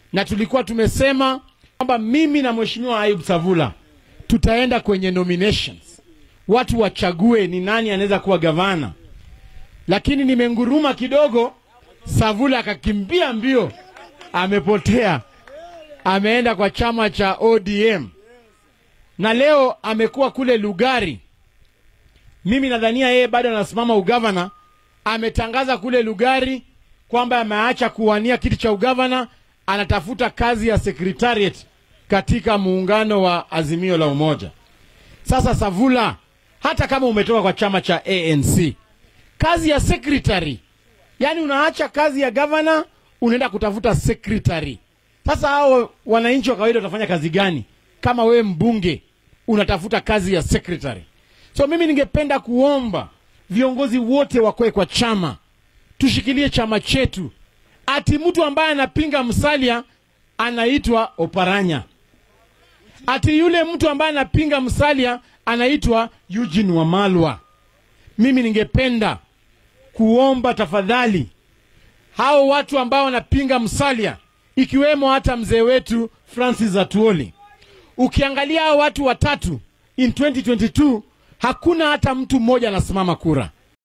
na tulikuwa tumesema kwamba mimi na mheshimiwa Ayub Savula tutaenda kwenye nominations, watu wachague ni nani anaweza kuwa gavana, lakini nimenguruma kidogo. Savula akakimbia mbio, amepotea, ameenda kwa chama cha ODM na leo amekuwa kule Lugari. Mimi nadhania yeye bado anasimama ugavana. Ametangaza kule Lugari kwamba ameacha kuwania kiti cha ugavana, anatafuta kazi ya secretariat katika muungano wa Azimio la Umoja. Sasa Savula, hata kama umetoka kwa chama cha ANC, kazi ya secretary, yani unaacha kazi ya gavana unaenda kutafuta secretary. Sasa hao wananchi wa kawaida watafanya kazi gani kama wewe mbunge unatafuta kazi ya secretary? So mimi ningependa kuomba viongozi wote wakoe kwa chama, tushikilie chama chetu. Ati mtu ambaye anapinga Musalia anaitwa Oparanya, ati yule mtu ambaye anapinga Musalia anaitwa Eugene Wamalwa. Mimi ningependa kuomba tafadhali, hao watu ambao wanapinga Musalia, ikiwemo hata mzee wetu Francis Atuoli, ukiangalia hao watu watatu in 2022 hakuna hata mtu mmoja anasimama kura.